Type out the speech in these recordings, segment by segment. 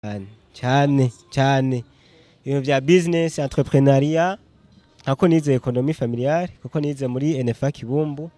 cyane cyane cyane ibintu bya business entrepreneuria ako nize economie familiale kuko nize muri NFA Kibumbu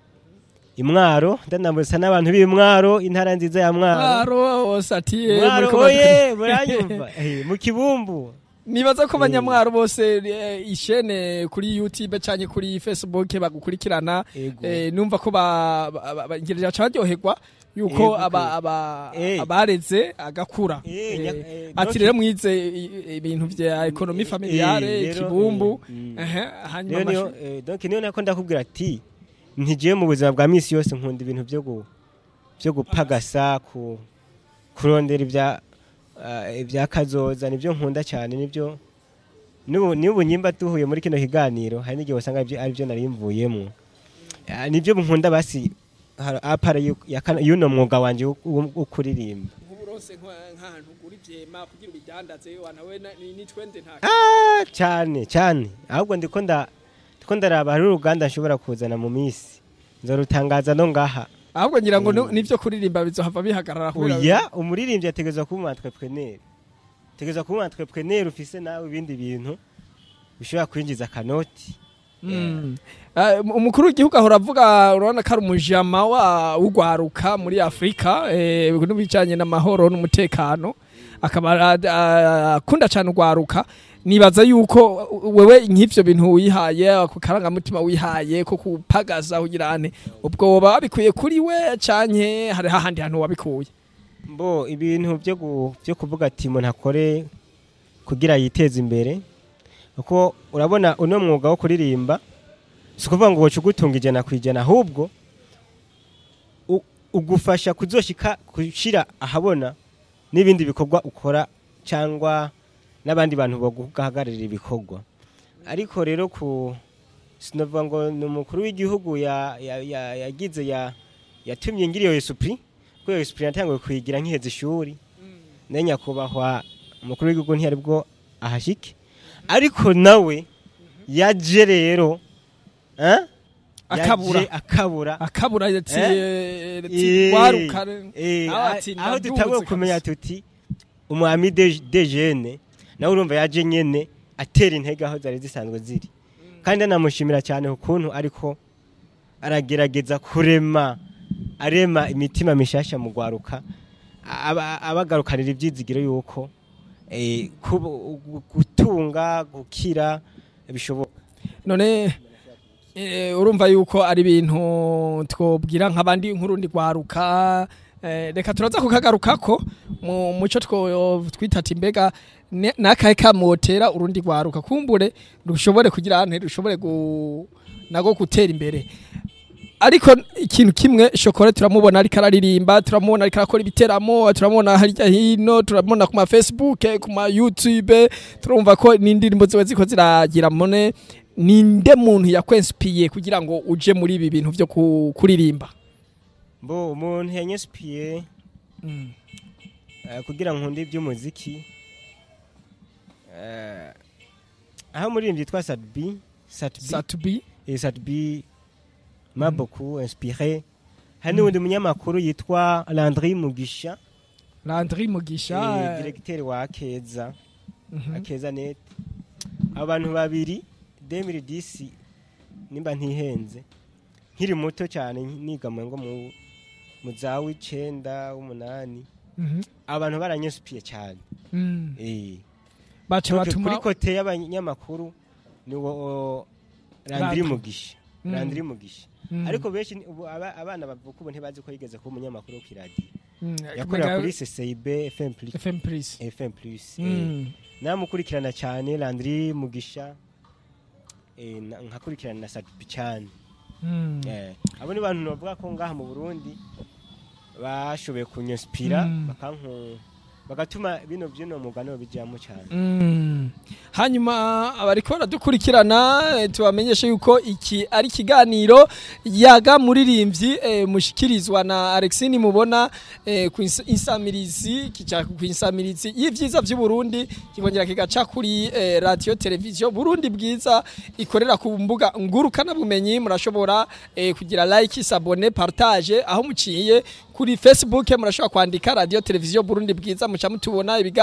imwaro ndanambuza n'abantu b'imwaro intara nziza ya mwaro mwaro wose ati eh, mwaro muriko oye muranyumva Eh, mu kibumbu nibaza ko abanyamwaro bose eh, ishene kuri youtube canke kuri facebook bagukurikirana Ego. eh, numva ko ba- ba- ba- ngirira ca baryoherwa yuko Ego, aba- aba- Eh. abareze agakura Eh, Eh, nya- eh, ati donc- rero mwize i- ibintu vya ekonomi familiare Eh, rero, kibumbu eh, mm. ehe, hanyuma niyo niyo amashu- eh, donc niyo nako ndakubwira ati ntigiye mu buzima bwa misi yose nkunda ibintu byo gu byo gupagasa ku kurondera ibya ah, ibya kazoza nibyo nkunda cyane nibyo n'ubu n'ubu nyimba duhuye muri kino kiganiro hari n'igihe usanga aribyo aribyo nari mvuyemo Ah, nibyo nkunda basi har- apara yu- ya kana- y'uno mwuga wanje wo- wo wo kuririmba nk'uburonse nka- nk'ahantu ugura ivyema kugira ubidandaze wanawe na- ni ni twende nta Ah, cyane cyane ahubwo ndiko nda ndiko ndaraba hari uruganda nshobora kuzana mu minsi nzorutangaza no ngaha ahubwo ngira ngo Mm. ni- nivyo kuririmba bizohava bihagarara kubera- oya umuririmbyi ategerezwa kuba umu entrepreneur ategerezwa kuba umu entrepreneur ufise nawe ibindi bintu bishobora kwinjiza akanoti Mm. Eh, umukuru w'igihugu ahora avuga urabona ko ari umujama wa w'ugwaruka muri afurika eh, n'ibijanye n'amahoro n'umutekano akaba ara- ah, akunda cyane ugwaruka nibaza yuko wewe nk'ivyo bintu wihaye ako karangamutima wihaye ko kupagaza kugira ane ubwo woba wabikuye kuri we canke hari hahandi hantu wabikuye mbo ibintu byo gu- byo kuvuga ati umuntu akore kugira yiteze imbere kuko urabona uno mwuga wo kuririmba si ukuvuga ngo woca ugutunga ijana ku ijana ahubwo u- ugufasha kuzoshika gushira ahabona n'ibindi bikorwa ukora cyangwa n'abandi bantu baguhagararira ibikorwa ariko rero ku sinavuga ngo ni umukuru w'igihugu ya- ya- ya- yagize ya yatumye ngira iyo esupuri kuko iyo esupuri natanguye kuyigira nkiheza ishuri nayo nyakubahwa umukuru w'igihugu ntiyari bwo ahashike ariko nawe yaje rero eh? Akabura. Yaje akabura akabura ati Eh? ati Eh, gwaruka eh, nawe ati aho ndaduze dutanguye kabisa. kumenya tuti umwami de de jene nawe urumva yaje nyene atera intege aho zari zisanzwe ziri kandi anamushimira cyane ukuntu ariko aragerageza kurema arema imitima mishasha mu gwaruka aba- abagarukanira ibyizigiro yuko eh, kubu- gu- gutunga gukira bishoboka none eh, urumva yuko ari ibintu twobwira nk'abandi nk'urundi rwaruka eh, reka turaza kukagarukako mu muco two twita ati mbega ne- nakahe kamotera urundi rwaruka kumbure rushobore kugira ante rushobore gu, nago gutera imbere ariko ikintu kimwe shokora turamubona ariko araririmba turamubona ariko arakora ibiteramo turamubona harya hino turamubona ku ma facebook ku ma youtube turumva ko n'indirimbo ziba ziko ziragira mone ninde muntu yakwensipiye kugira ngo uje muri ibi bintu byo ku- kuririmba mbo umuntu yanyespiye Eh, kugira nkunde iby'umuziki eh, aho umuririmbyi yitwa Sadbi Satbi satubi eh, Sadbi m'a beaucoup inspiré hari n'undi munyamakuru yitwa Landry Mugisha landry mugisha eh, directeur wa Akeza mhm. Akeza net abo bantu babiri 2010 nimba ntihenze nkiri muto cyane niga mu ngo mu mu za w'icenda w'umunani Mhm. abantu baranyesupiye cyane Mm. eh baca Donc, batuma kuri kote y'abanyamakuru ni wo Landry Landry. Mugisha Mm. Landry Mugisha Mm. ariko benshi ni- ubu aba- abana bavuka ubu ntibazi ko yigeze kuba umunyamakuru wo kw'iradiyo Mm. yakorera Mega- kuri CCIB FM plus FM Plus FM plus eh, Mm. namukurikirana cyane Landry Mugisha eh, na- nkakurikirana na Sadbi cyane Mm. Eh, abo ni bantu bavuga ko ngaha mu Burundi bashoboye kunyinspira Mm. bakanku bagatuma bino byino mugano bijyamo cyane Mm. hanyuma abariko baradukurikirana eh, tubamenyeshe yuko iki ari ikiganiro yaga muririmbyi eh, mushikirizwa na Alexine mubona eh, ku ins- insamirizi kica ku insamirizi y'ivyiza vy'u Burundi kikongera kigaca kuri eh, radio television Burundi bwiza ikorera ku mbuga ngurukana bumenyi murashobora eh, kugira like sabone partage aho muciye kuri facebook murashobora kwandika radio televiziyo burundi bwiza muca mutubona ibiga